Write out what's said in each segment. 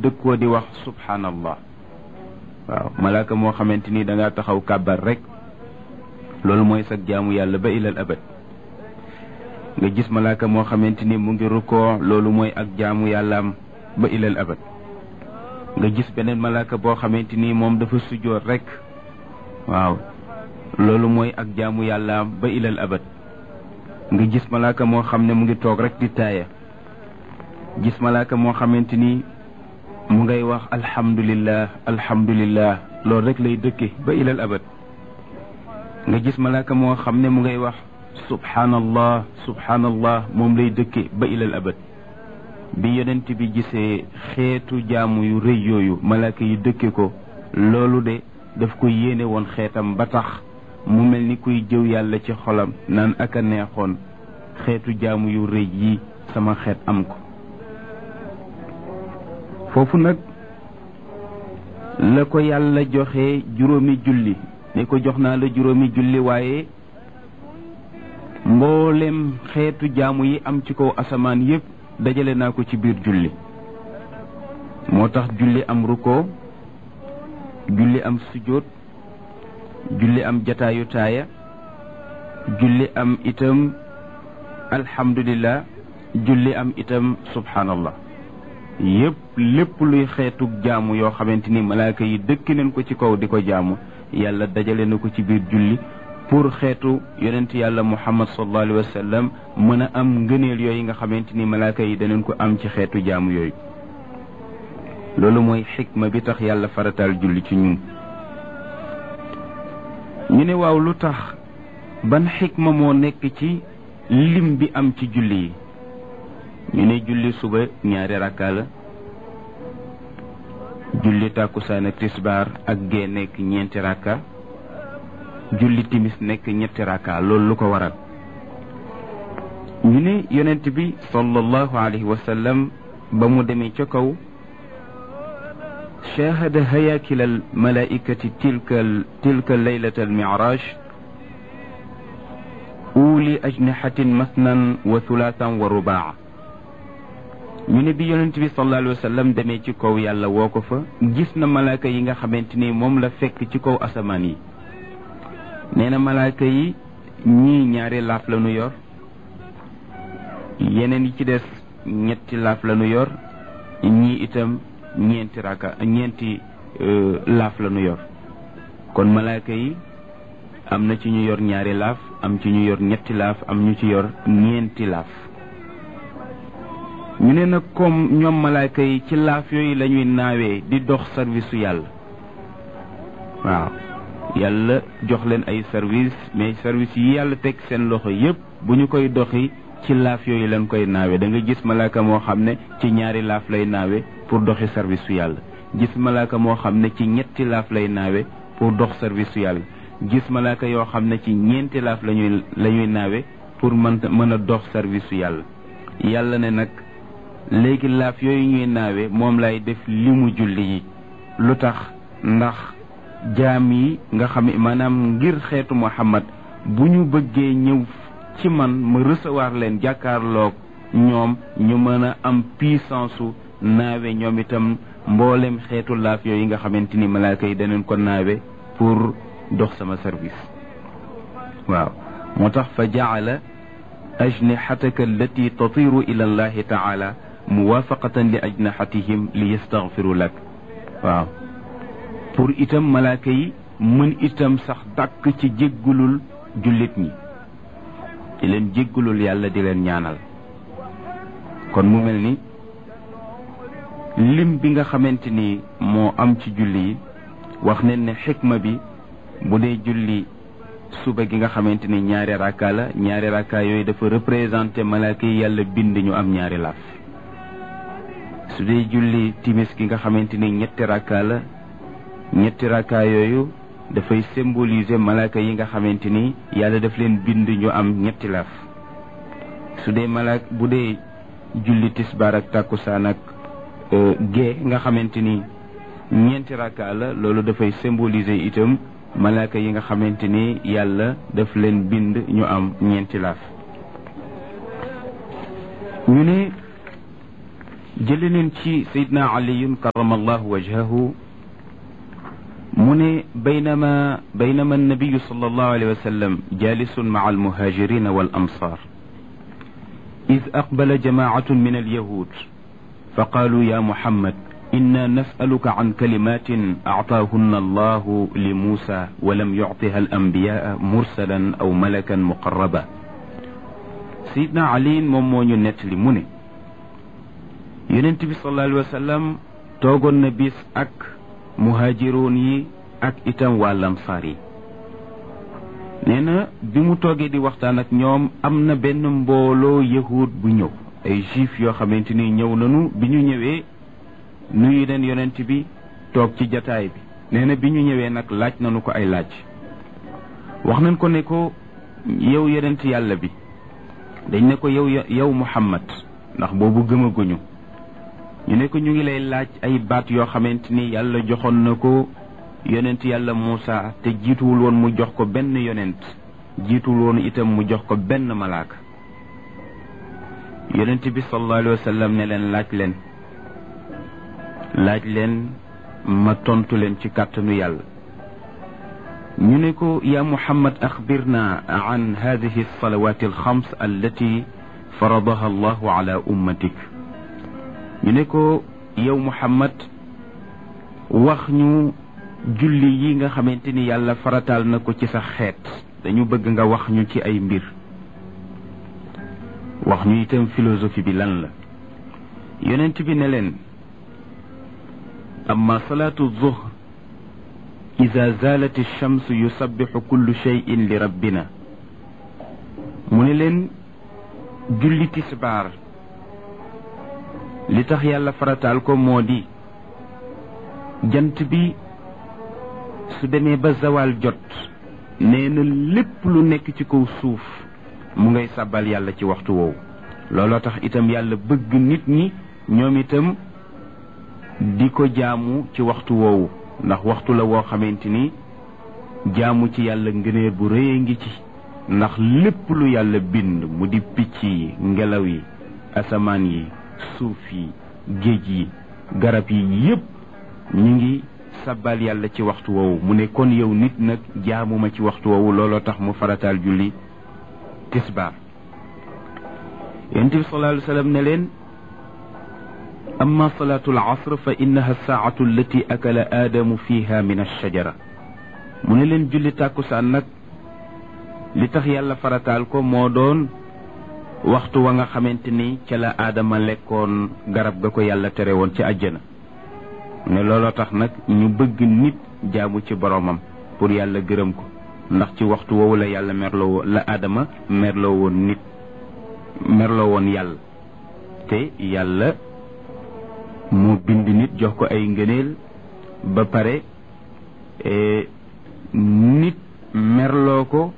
dëkkoo di wax subhanallah waaw malaaka moo xamante ni da ngaa taxaw kàbbar rek loolu mooy sag jaamu yàlla ba ilal abad nga gis malaaka moo xamante ni mu ngi rukkoo loolu mooy ak jaamu yàllaam ba ilal abad nga gis beneen malaaka boo xamante ni moom dafa sujjoot rek waaw loolu mooy ak jaamu yàllaam ba ilal abad nga gis malaaka moo xam ne mu ngi toog rek di taaya gis malaaka moo xamante ni mu ngay wax alhamdulillah alhamdulillah loolu rek lay dëkke ba ilal abad nga gis malaaka moo xam ne mu ngay wax subhanallah subhanallah moom lay dëkke ba ilal abad bi yonent bi gisee xeetu jaamu yu rëy yooyu malaaka yi dëkke ko loolu de daf ko yéene woon xeetam ba tax mu mel ni kuy jëw yàlla ci xolam naan ak a neexoon xeetu jaamu yu rëy yi sama xeet am ko foofu nag la ko yàlla joxe juróomi julli ne ko jox naa la juróomi julli waaye mboolem xeetu jaamu yi am ci kaw asamaan yépp dajale naa ko ci biir julli moo tax julli am rukkoo julli am sujjóot julli am jataayu taaya julli am itam alhamdulillah julli am itam subhanallah yépp lépp luy xeetu jaamu yoo xamante ni malaaka yi dëkk nañ ko ci kaw di ko jaamu yàlla dajale na ko ci biir julli pour xeetu yonent yàlla muhammad sallallahu alayhi wa sallam mën a am ngëneel yooyu nga xamante ni malaaka yi danañ ko am ci xeetu jaamu yooyu loolu mooy xikma bi tax yàlla farataal julli ci ñun ñu ne waaw lu tax ban xikma moo nekk ci lim bi am ci julli yi ñu ne julli suba ñaari rakka la julli tàkkusaan ak tisbaar ak gee nekk ñeenti rakka julli timis nekk ñetti rakka loolu lu ko waral ñu ne yonent bi sallallahu alayhi wa sallam ba mu demee ca kaw شاهد هياكل الملائكة تلك تلك الليلة المعراج أولي أجنحة مثنى وثلاثا ورباعا ñu ne bi yonent bi sallallahu alayhi wa sallam demee ci kaw yàlla woo ko fa gis na malaaka yi nga xamante ni moom la fekk ci kaw asamaan yi nee na malaaka yi ñii ñaari laaf la nu yor yeneen yi ci des ñetti laaf la nu yor ñii itam ñeenti raka ñeenti laaf la nu yor kon malaaka yi am na ci ñu yor ñaari laaf am ci ñu yor ñetti laaf am ñu ci yor ñeenti laaf ñu ne nag comme ñoom malaaka yi ci laaf yooyu la ñuy naawee di dox service su yàlla waaw yàlla jox leen ay service mais service yi yàlla teg seen loxo yépp bu ñu koy doxi ci laaf yooyu lañ koy naawe da nga gis malaaka moo xam ne ci ñaari laaf lay naawe pour doxi service su yàlla gis malaaka moo xam ne ci ñetti laaf lay naawe pour dox service su yàlla gis malaaka yoo xam ne ci ñeenti laaf lañuy la ñuy naawe pour mën mën a dox service su yàlla yàlla ne nag léegi laaf yooyu ñuy naawe moom lay def limu julli yi lu tax ndax jaam yi nga xam maanaam ngir xeetu Muhammad bu ñu bëggee ñëw ci man ma recevoir leen jàkkaarloog ñoom ñu mën a am puissance su naawe ñoom itam mboolem xeetu laaf yooyu nga xamante ni malaaka yi daneen ko naawe pour dox sama service waaw moo tax fa jaala ajnixataka allati tatiru ila allahi taala muwafaqatan li ajnaxatihim li yastaghfiru lak waaw pour itam malaaka yi mën itam sax dàkk ci jéggulul jullit ñi di leen jéggulul yàlla di leen ñaanal kon mu mel ni lim bi nga xamante ni moo am ci julli yi wax nañ ne xikma bi bu dee julli suba gi nga xamante ni ñaari rakka la ñaari rakka yooyu dafa représenté malaaka yi yàlla bind ñu am ñaari laaf su dee julli timis gi nga xamante ni ñetti rakka la ñetti rakka yooyu dafay symboliser malaaka yi nga xamante ni yàlla daf leen bind ñu am ñetti laaf su dee malaak bu dee julli tisbaar ak tàkkusaan ak gée nga xamante ni ñeenti rakka la loolu dafay symboliser itam malaaka yi nga xamante ni yàlla daf leen bind ñu am ñeenti laaf ñu ne jële neen ci sayidna aliyun karamallahu wajhahu mu ne baynama baynama annabiyu sal allahu alayhi wa sallam jalisun maca almuhajirina wal amsar إذ أقبل جماعة من اليهود فقالوا يا محمد إنا نسألك عن كلمات أعطاهن الله لموسى ولم يعطها الأنبياء مرسلا أو ملكا مقربا سيدنا علي مومو ñu nettali mu ne yonent bi sallallahu alayhi wa sallam toogoon na bis ak muhaajiroon yi ak itam waa lamsaar yi nee na bi mu toogee di waxtaan ak ñoom am na benn mbooloo yahud bu ñëw ay juif yoo xamante ni ñëw nañu bi ñu ñëwee nuyu leen yonent bi toog ci jataay bi nee na bi ñu ñëwee nag laaj nañu ko ay laaj wax nañ ko ne ko yow yonent yàlla bi dañ ne ko yow yow Muhammad ndax boobu gëmaguñu ñu ne ko ñu ngi lay laaj ay baat yoo xamante ni yàlla joxoon na ko yonent yàlla Muusa te jiituwul woon mu jox ko benn yonent jiituwul woon itam mu jox ko benn malaaka yonent bi sallallahu alayhi wa sallam ne leen laaj leen laaj leen ma tontu leen ci kàttanu yàlla ñu ne ko yaa Muhammad axbirna an hadihi alsalawati alxams allati faradaha allahu ala ummatik ñu ne ko yow Muhammad wax ñu julli yi nga xamante ni yàlla farataal na ko ci sa xeet dañu bëgg nga wax ñu ci ay mbir wax ñu itam philosophie bi lan la yonent bi ne leen amma salaatu zuhr ida zalat alchams yusabbixu kullu cheyin li rabbina mu ne leen julli tisbaar li tax yàlla farataal ko moo di jant bi su demee ba zawal jot nee na lépp lu nekk ci kaw suuf mu ngay sàbbal yàlla ci waxtu woowu looloo tax itam yàlla bëgg nit ñi ñoom itam di ko jaamu ci waxtu woowu ndax waxtu la woo xamante ni jaamu ci yàlla ngëneer bu rëy ngi ci ndax lépp lu yàlla bind mu di picc yi ngelaw yi asamaan yi suuf yi géej yi garab yi yépp ñu ngi sabbal yàlla ci waxtu woowu mu ne kon yow nit nag jaamuma ci waxtu woowu looloo tax mu farataal julli tisbaar yonent bi sallallahu alayhi wa sallam ne leen amma salaatu al asr fa innaha saatu allati akala aadamu fiha min alshajara mu ne leen julli tàkkusaan nag li tax yàlla farataal ko moo doon waxtu wa nga xamante ni ca la aadama lekkoon garab ga ko yàlla tere woon ci àjjana ne looloo tax nag ñu bëgg nit jaamu ci boromam pour yàlla gërëm ko ndax ci waxtu woowu la yàlla merloo woon la aadama merloo woon nit merloo woon yàlla te yàlla moo bind nit jox ko ay ngëneel ba pare nit merloo ko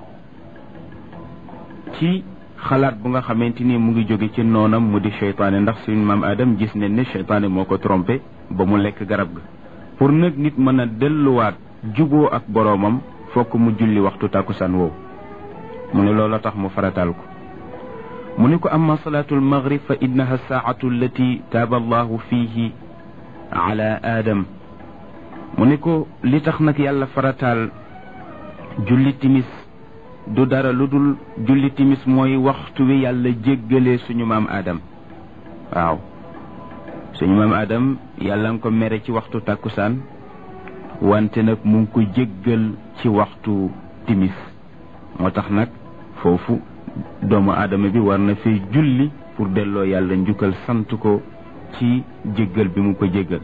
ci xalaat bu nga xamante ni mu ngi jóge ci noonam mu di seytaane ndax suñu maam Adam gis ne ne seytaane moo ko trompé ba mu lekk garab ga pour nag nit mën a delluwaat juboo ak boroomam fokk mu julli waxtu tàkkusaan woowu mu ne looloo tax mu farataal ko mu ne ko amma salaatu almaghrib fa innaha saatu allati taaba allahu fihi ala aadam mu ne ko li tax nag yàlla farataal julli timis du dara lu dul julli timis mooy waxtu wi yàlla jéggalee suñu maam Adam waaw suñu maam Adam yàlla nga ko mere ci waxtu tàkkusaan wante nag mu ngi ko jéggal ci waxtu timis moo tax nag foofu doomu aadama bi war na fi julli pour delloo yàlla njukkal sant ko ci jéggal bi mu ko jéggal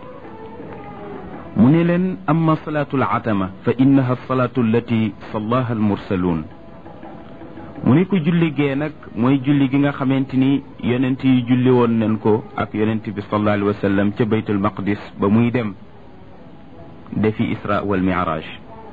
mu ne leen amma salaatu al atama fa innaha salaatu allati sallaha al mursaluun mu ne ko julli gee nag mooy julli gi nga xamante ni yonent yi julli woon nañ ko ak yonent bi sallallahu alayhi wa sallam ca baytul maqdis ba muy dem defi isra wal mi'raj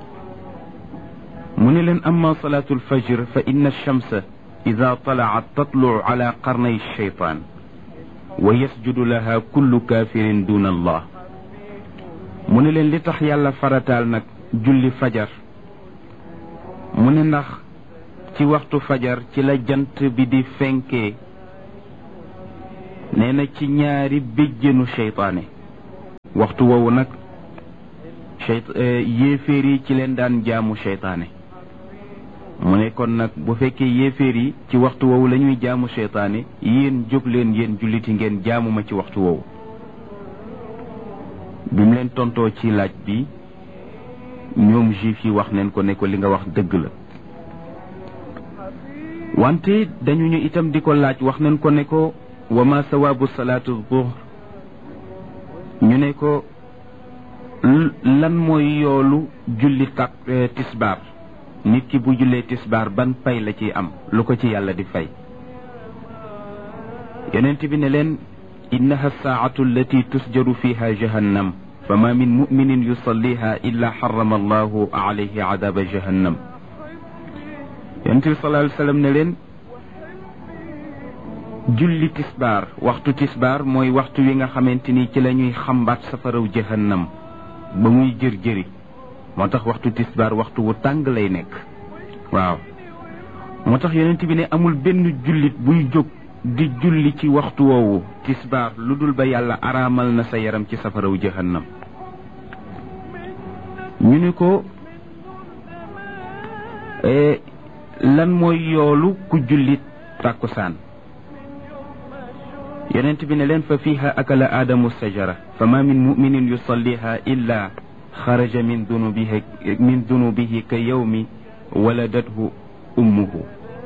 mu ne leen amma salaatu al fajr fa inna alchamsa ida talaat tatlucu ala qarnay alcheytaan wa yasjudu laha kullu kafirin duna allah mu ne leen li tax yàlla farataal nag julli fajar mu ne ndax ci waxtu fajar ci la jant bi di fenkee nee na ci ñaari béjjënu seytaane waxtu woowu nag seyt yéeféer yi ci leen daan jaamu seytaane mu ne kon nag bu fekkee yéeféer yi ci waxtu woowu la ñuy jaamu seytaane yéen jóg leen yéen julliti ngeen jaamu ma ci waxtu woowu bi mu leen tontoo ci laaj bi ñoom juif yi wax neen ko ne ko li nga wax dëgg la wante dañu ñu itam di ko laaj wax nañ ko ne ko wa ma sawaabu salaatu zuhr ñu ne ko lan mooy yoolu julli tak tisbaar nit ki bu jullee tisbaar ban pay la ciy am lu ko ci yàlla di fay yonent bi ne leen innaha saacatu allati tusjaru fiha jahannam fa ma min muminin yusalliha illa xarama allahu alayhi adaba jahannam yonent bi sallallahu alayhi wa sallam ne leen julli tisbaar waxtu tisbaar mooy waxtu wi nga xamante ni ci la ñuy xambaat safaraw jahannam ba muy jër-jëri moo tax waxtu tisbaar waxtu wu tàng lay nekk waaw moo tax yonent bi ne amul benn jullit buy jóg di julli ci waxtu woowu tisbaar lu dul ba yàlla araamal na sa yaram ci safaraw jahannam ñu ne ko lan mooy yoolu ku jullit tàkkusaan yonent bi ne leen fa fiiha akala aadamu sajara fa ma min muminin yusalliha illa xaraja min dunubihi min dunubihi ka yawmi waladathu ummuhu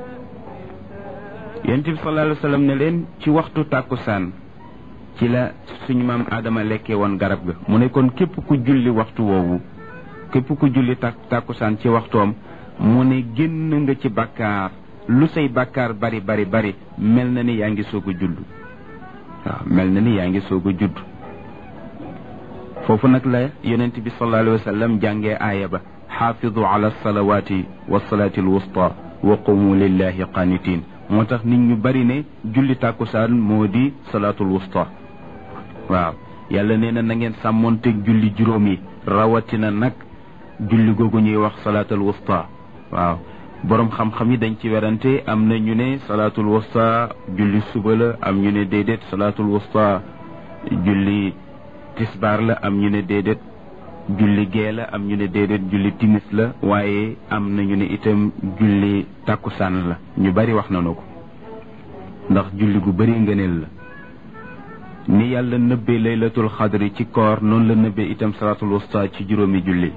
yonent bi sallallahu alayhi wa sallam ne leen ci waxtu tàkkusaan ci la suñu maam aadama lekkee woon garab ga mu ne kon képp ku julli waxtu woowu képp ku julli tàk tàkkusaan ci waxtoom mu ne génn nga ci bàkkaar lu say bàkkaar bari bari bari mel na ni yaa ngi soog a judd waaw mel na ni yaa ngi soog a judd foofu nag la yonent bi sallallahu alayhi wa sallam jàngee aaya ba xaafidu ala salawaati wa salaati alwusta wa qumu lillahi qanitin moo tax nit ñu bari ne julli tàkkusaan moo di salaatul wusta waaw yàlla nee na na ngeen sàmmoonteeg julli juróom yi rawatina nag julli googu ñuy wax salaatul wusta waaw boroom xam-xam yi dañ ci werante am na ñu ne salaatul wusta julli suba la am ñu ne déedéet salaatul wusta julli tisbaar la am ñu ne déedéet julli gee la am ñu ne déedéet julli timis la waaye am na ñu ne itam julli tàkkusaan la ñu bari wax nañu ko ndax julli gu bari ngëneel la ni yàlla nëbbee laylatul xadri ci koor noonu la nëbbee itam salaatul wusta ci juróomi julli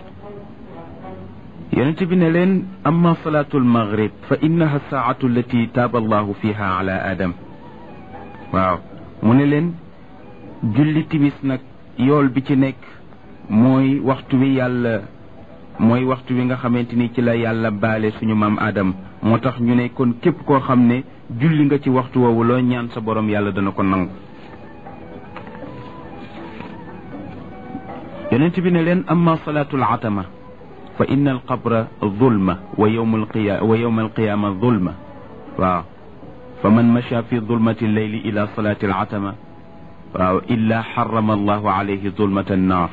yonent bi ne leen amma salaatul maghrib fa innaha saatu allati taaba allahu fiha ala adam waaw mu ne leen julli timis nag yool bi ci nekk mooy waxtu wi yàlla mooy waxtu wi nga xamante ni ci la yàlla baale suñu maam Adam moo tax ñu ne kon képp koo xam ne julli nga ci waxtu woowu loo ñaan sa borom yàlla dana ko nangu. yonent bi ne leen amma salaatul atama fa inna al qabra zulma wa yawma al qiya wa yawma al qiyama zulma waaw fa man macha fi zulmati leyli ila salaati al atama waaw illa xarama allahu alayhi zulmata annaar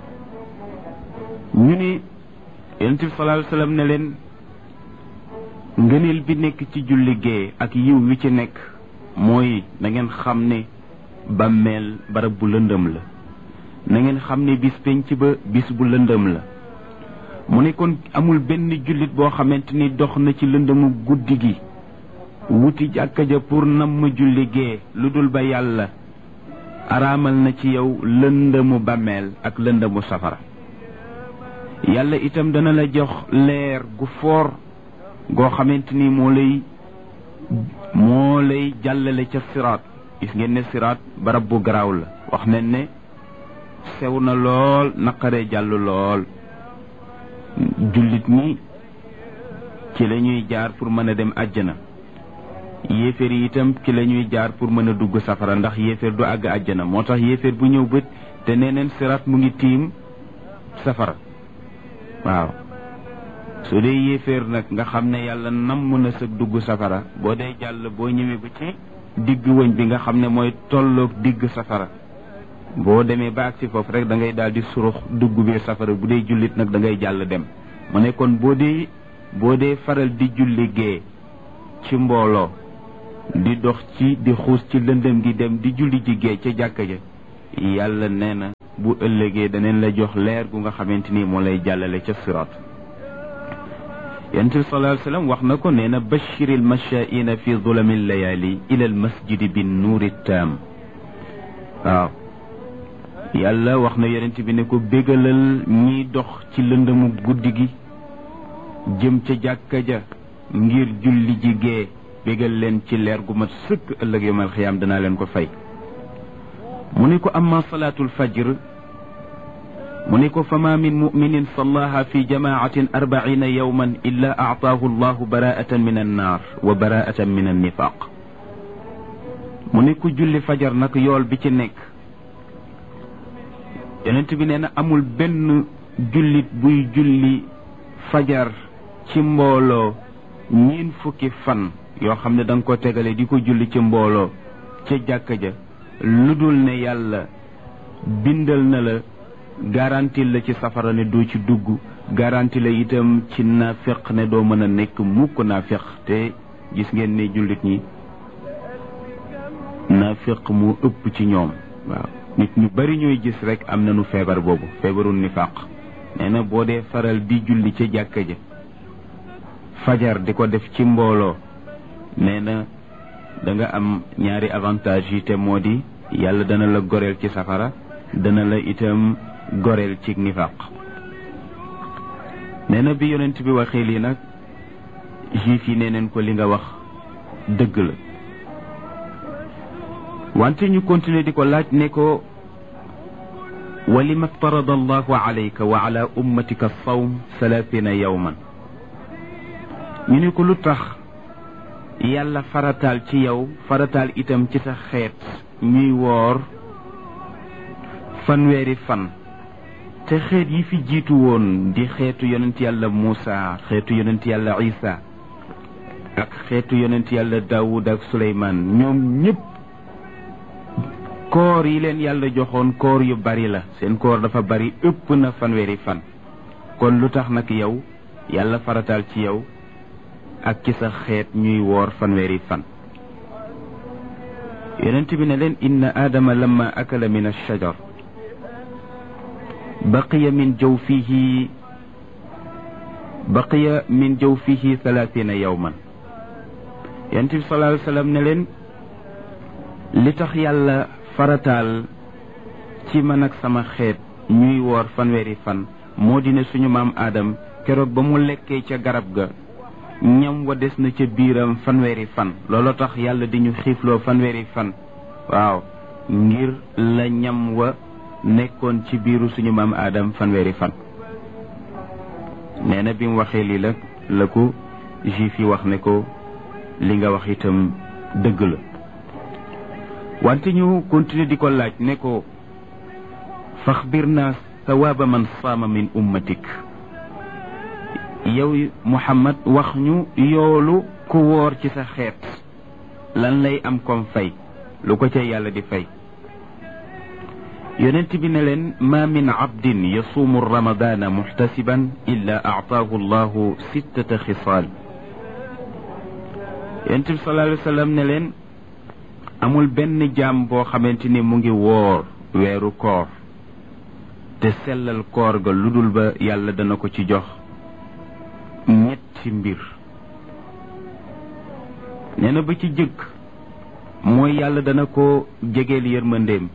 ñu ne yonent bi sallallahu alayhi wa sallam ne leen ngëneel bi nekk ci julli gee ak yiw wi ci nekk mooy na ngeen xam ne bàmmeel barab bu lëndëm la na ngeen xam ne bis penc ba bis bu lëndëm la mu ne kon amul benn jullit boo xamante ni dox na ci lëndëmu guddi gi wuti jàkka ja pour nam ma julli gee lu dul ba yàlla araamal na ci yow lëndëmu bàmmeel ak lëndëmu safara yàlla itam dana la jox leer gu foor goo xamante ni moo lay moo lay jàllale ca siraat gis ngeen ne siraat barab bu garaaw la wax nañ ne sew na lool naqaree jàll lool jullit ñi ci la ñuy jaar pour mën a dem àjjana yéeféer yi itam ci la ñuy jaar pour mën a dugg safara ndax yéeféer du àgg àjjana moo tax yéeféer bu ñëw bët te nee neen siraat mu ngi tiim safara waaw su dee yéeféer nag nga xam ne yàlla nam mën a sëg dugg safara boo dee jàll boo ñëwee ba ci digg wëñ bi nga xam ne mooy tolloog digg safara boo demee ba agsi foofu rek da ngay daal di surux dugg biir safara bu dee jullit nag da ngay jàll dem mu ne kon boo dee boo dee faral di julli gee ci mbooloo di dox ci di xuus ci lëndëm gi dem di julli ji gee ca jàkka ja yàlla nee na bu ëllëgee daneen la jox leer gu nga xamante ni moo lay jàllale ca siraat yonent bi sallallahu alayhi wa sallam wax na ko nee na bashiril mashaa'ina fi zulami layali ila al masjidi bi nuuri taam waaw yàlla wax na yonent bi ne ko bégalal ñiy dox ci lëndëmu guddi gi jëm ca jàkka ja ngir julli ji gee bégal leen ci leer gu mat sëkk ëllëg yawmal xiyaam danaa leen ko fay mu ne ko amma salaatul fajr mu ne ko fama min muminin sallaha fi jamaatin arbaina yawman illa aataahu allahu baraatan min annaar wa baraatan min annifaq mu ne ku julli fajar nag yool bi ci nekk yonent bi nee na amul benn jullit buy julli fajar ci mbooloo ñiin fukki fan yoo xam ne da nga ko tegale di ko julli ci mbooloo ca jàkka ja lu dul ne yàlla bindal na la garanti la ci safara ne doo ci dugg garanti la itam ci naafeq ne doo mën a nekk mukk naafeq te gis ngeen ne jullit ñi naafeq moo ëpp ci ñoom waaw nit ñu bari ñooy gis rek am nañu feebar boobu feebaru nifaq nee na boo dee faral di julli ca jàkka ja fajar di ko def ci mbooloo nee na da nga am ñaari avantage yi te moo di yàlla dana la goreel ci safara dana la itam goreel ci nifaq nee na bi yonent bi waxee lii nag juif yi nee neen ko li nga wax dëgg la wante ñu continuer di ko laaj ne ko wa lima ftarada allahu alayka wa ala ummatika sawm salaasina yawman ñu ne ko lu tax yàlla farataal ci yow farataal itam ci sa xeet ñuy woor fanweeri fan te xeet yi fi jiitu woon di xeetu yonent yàlla Muusa xeetu yonent yàlla Isa ak xeetu yonent yàlla Daawud ak Suleymaan ñoom ñëpp koor yi leen yàlla joxoon koor yu bari la seen koor dafa bari ëpp na fanweeri fan kon lu tax nag yow yàlla farataal ci yow ak ci sa xeet ñuy woor fanweeri fan yonent bi ne leen inna aadama lamma akala min alshajar baqiya min jawfihi baqiya min jawfihi thalathina yawman yonent bi sallallahu alayhi wa sallam ne leen li tax yàlla farataal ci man ak sama xeet ñuy woor fanweeri fan moo di ne suñu maam aadam keroog ba mu lekkee ca garab ga ñam wa des na ca biiram fanweeri fan looloo tax yàlla di ñu xiifloo fanweeri fan waaw ngir la ñam wa nekkoon ci biiru suñu maam aadam fanweeri fan nee na bi mu waxee lii la la ko juif yi wax ne ko li nga wax itam dëgg la wante ñu continuer di ko laaj ne ko faxbir naa sawaaba man saama min ummatik yow Muhammad wax ñu yoolu ku woor ci sa xeet lan lay am comme fay lu ko ca yàlla di fay yonent bi ne leen ma min abdin yasuumu ramadana muxtasiban illa aataahu allahu sittata xisaal yonent bi sallallahu alayhi wa sallam ne leen amul benn jaam boo xamante ni mu ngi woor weeru koor te sellal koor ga lu dul ba yàlla dana ko ci jox ñetti mbir nee na ba ci jëkk mooy yàlla dana ko jegeel yërmandeem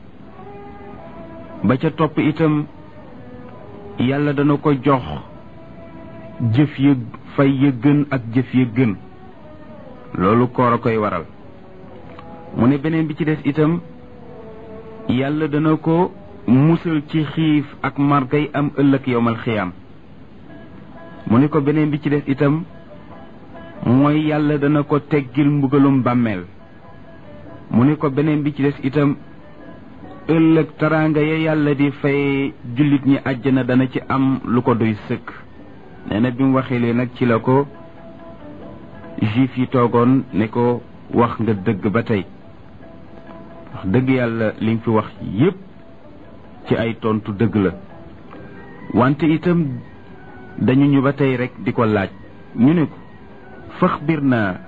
ba ca topp itam yàlla dana ko jox jëf ya fay ya gën ak jëf ya gën loolu koor a koy waral mu ne beneen bi ci des itam yàlla dana ko musal ci xiif ak margay am ëllëg yowmal xiyaam mu ne ko beneen bi ci des itam mooy yàlla dana ko teggil mbugalum bàmmeel mu ne ko beneen bi ci des itam ëllëg taraanga ya yàlla di fay jullit ñi àjjana dana ci am lu ko doy sëkk nee na bi mu waxee lee nag ci la ko juif yi toogoon ne ko wax nga dëgg ba tey wax dëgg yàlla li nga fi wax yépp ci ay tontu dëgg la wante itam dañu ñu ba tey rek di ko laaj ñu ne ko faxbir naa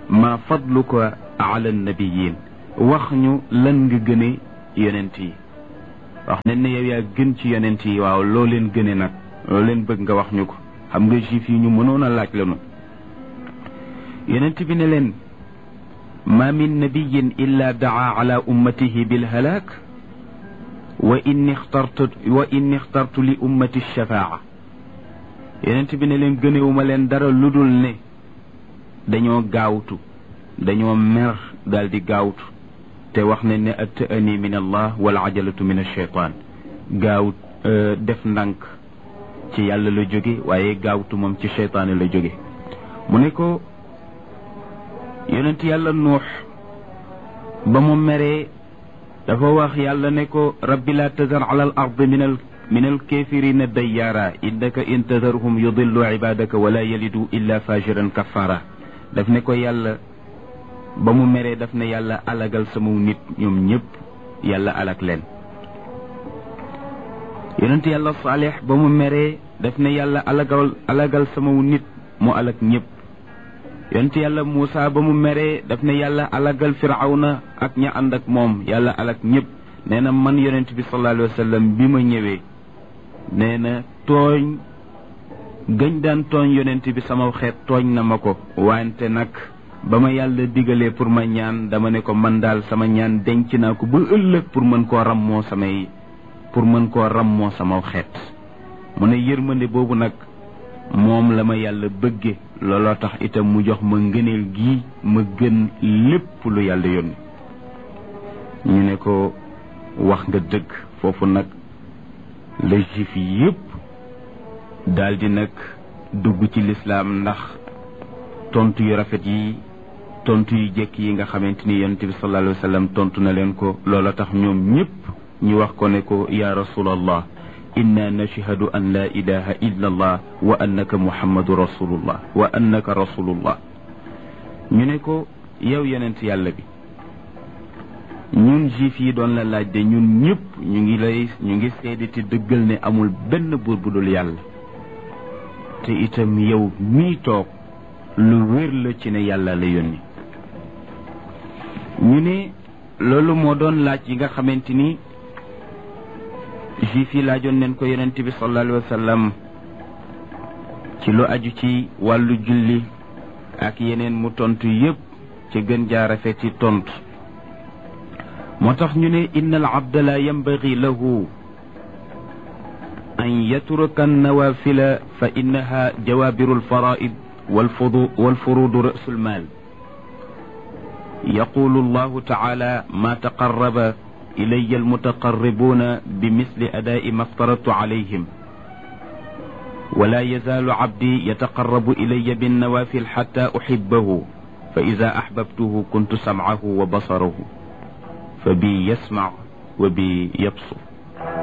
ma fadluka ala nabiyin wax ñu lan nga gëne yonent yi wax nañ ne yow yaa gën ci yonent yi waaw loo leen gëne nag loo leen bëgg nga wax ñu ko xam nga juif yi ñu mënoon a laaj lanu yonent bi ne leen ma min nabiyin illa daa ala ummatihi bilhalaak wa inni ixtartu wa inni ixtartu li ummati shafaa yonent bi ne leen gënewuma leen dara lu dul ne dañoo gaawtu dañoo mer daal di gaawtu te wax ne ne atta'ani min allah wal ajalatu min alcheytaan gaaw def ndànk ci yàlla la jóge waaye gaawtu moom ci cheytaane la jóge mu ne ko yonent yàlla nuux ba mu meree dafa wax yàlla ne ko rabbi laa tazar ala al ard min al min al kafirina dayyaara innaka in tazarhum yudillu ibadaka wala yalidu illa fajiran kafara daf ne ko yàlla ba mu meree daf ne yàlla alagal sama nit ñoom ñëpp yàlla alag leen yonent yàlla saalix ba mu meree daf ne yàlla alagal alagal sama nit mu alag ñëpp yonent yàlla Muusa ba mu meree daf ne yàlla alagal firawna ak ña ànd ak moom yàlla alag ñëpp nee na man yonent bi sallallahu alayhi wa sallam bi ma ñëwee nee na tooñ gëñ daan tooñ yonent bi sama xeet tooñ na ma ko wante nag ba ma yàlla digalee pour ma ñaan dama ne ko man daal sama ñaan denc naa ko ba ëllëg pour mën koo rammoo samay pour mën koo rammoo sama xeet mu ne yërmande boobu nag moom la ma yàlla bëgge looloo tax itam mu jox ma ngëneel gi ma gën lépp lu yàlla yónni ñu ne ko wax nga dëgg foofu nag la juif yépp daldi nag dugg ci lislaam ndax tontu yu rafet yi tontu yu jekk yi nga xamante ni yonent bi sallallahu alayhi wa sallam tontu na leen ko loola tax ñoom ñépp ñu wax ko ne ko ya rasulallah inna nashhadu an la ilaha illa allah wa annaka muhammadu rasulullah wa annaka rasulullah ñu ne ko yow yonent yàlla bi ñun juif yi doon la laaj de ñun ñëpp ñu ngi lay ñu ngi seede te dëggal ne amul benn buur bu dul yàlla te itam yow mii toog lu wér la ci ne yàlla la yónni ñu ne loolu moo doon laaj yi nga xamante ni juif yi laajoon neen ko yonent bi sallallahu alayhi wa sallam ci lu aju ci wàllu julli ak yeneen mu tontu yépp ci gën jaa rafeti tontu moo tax ñu ne inna al abda la yambagi lahu an yatruka annawafila fa innaha jawabiru alfaraid والفروض رأس المال يقول الله تعالى ما تقرب إلي المتقربون بمثل أداء ما افترضت عليهم ولا يزال عبدي يتقرب إلي بالنوافل حتى أحبه فإذا أحببته كنت سمعه وبصره فبي يسمع وبي يبصر